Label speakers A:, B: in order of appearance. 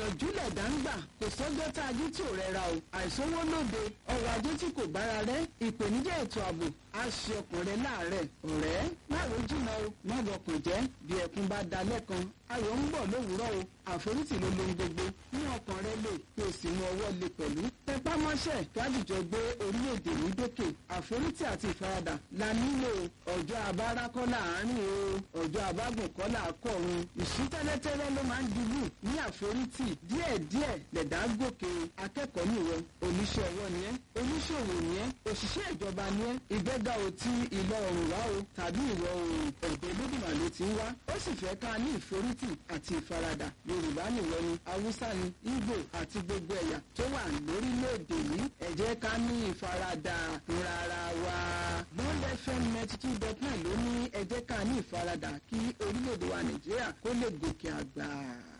A: ìyànjú lẹ̀dá ń gbà kò sọ́jọ́ tá a jí tí ò rẹra o àìsówó lóde ọrọ̀ ajé tí kò bára rẹ ìpèníjà ètò ààbò á ṣe ọkàn rẹ láàárẹ̀ ọ̀rẹ́ má ro jìnnà o má bọkàn jẹ́ bí ẹkún bá da lẹ́kan ayọ̀ ń bọ̀ lówùúrọ̀ o àforítì ló lohun gbogbo ní ọkàn rẹ lè kí o sì mú ọwọ́ lé pẹ̀lú tẹpá mọ́ṣẹ́ kájíjọ gbé orílẹ̀-èdè ní dókè àforítì àti ìfaradà la nílò ọjọ́ abára kọ́ láàárín o ọjọ́ abágùn kọ́ làákọ̀run ìṣítẹ́lẹ́tẹ́lẹ́ ló máa ń dùbù ní àforítì díẹ̀díẹ̀ lẹ̀dá gòkè akẹ́kọ̀ọ́ nìwọ oníṣẹ́ ọwọ́ ni ẹ́ oníṣòwò ni ẹ́ òṣìṣẹ́ ìjọba ni ẹ́ ìgbéga ò ti ìlọ oòrùn wá o tàbí ìwọ̀ oòrùn ọ̀dọ̀ olódùmà ló ti ń wá ó sì fẹ́ ká ní ìforítì àti ìfaradà yorùbá nìwọ ni haúsá ni ìgbò àti gbogbo ẹ̀yà tó wà lórílẹ̀‐èdè yìí ẹ jẹ́ ká ní ìfaradà rárá wa bond fm ninety two dot nine ló ní ẹ jẹ́ ká ní ìfaradà kí orílẹ̀‐èdè wa nàìjíríà kó lè gòkè àgbà.